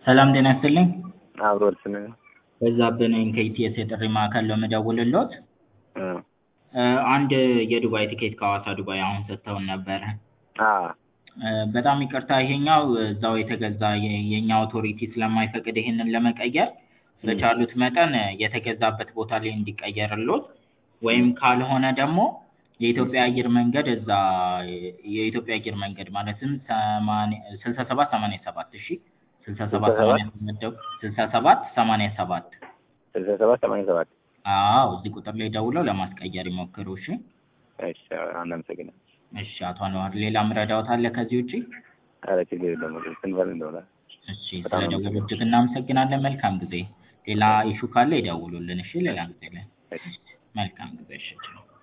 ሰላም ጤና ይስጥልኝ። አብሮ እርስን በዛብህ ነኝ ከኢቲኤስ የጥሪ ማዕከል ነው የምደውልልዎት። አንድ የዱባይ ትኬት ከሐዋሳ ዱባይ አሁን ሰጥተውን ነበረ። በጣም ይቅርታ ይሄኛው እዛው የተገዛ የ- የኛ አውቶሪቲ ስለማይፈቅድ ይሄንን ለመቀየር በቻሉት መጠን የተገዛበት ቦታ ላይ እንዲቀየርልዎት ወይም ካልሆነ ደግሞ የኢትዮጵያ አየር መንገድ እዛ የኢትዮጵያ አየር መንገድ ማለትም ሰማንያ ስልሳ ሰባት ሰማንያ ሰባት እሺ ስልሳ ሰባት ሰማንያ ሰባት ስልሳ ሰባት ሰማንያ ሰባት ስልሳ ሰባት ሰማንያ ሰባት አዎ እዚህ ቁጥር ላይ ደውለው ለማስቀየር ይሞክሩ እሺ እሺ እናመሰግናለን። እሺ አቶ አንዋር ሌላ ምረዳዎት አለ ከዚህ ውጪ ኧረ ችግር የለም ስንበል እንደሆነ እሺ ስለደወሉ እጅግ እናመሰግናለን መልካም ጊዜ ሌላ ኢሹ ካለ ይደውሉልን እሺ ሌላ ጊዜ ላይ መልካም ጊዜ እሺ ቻው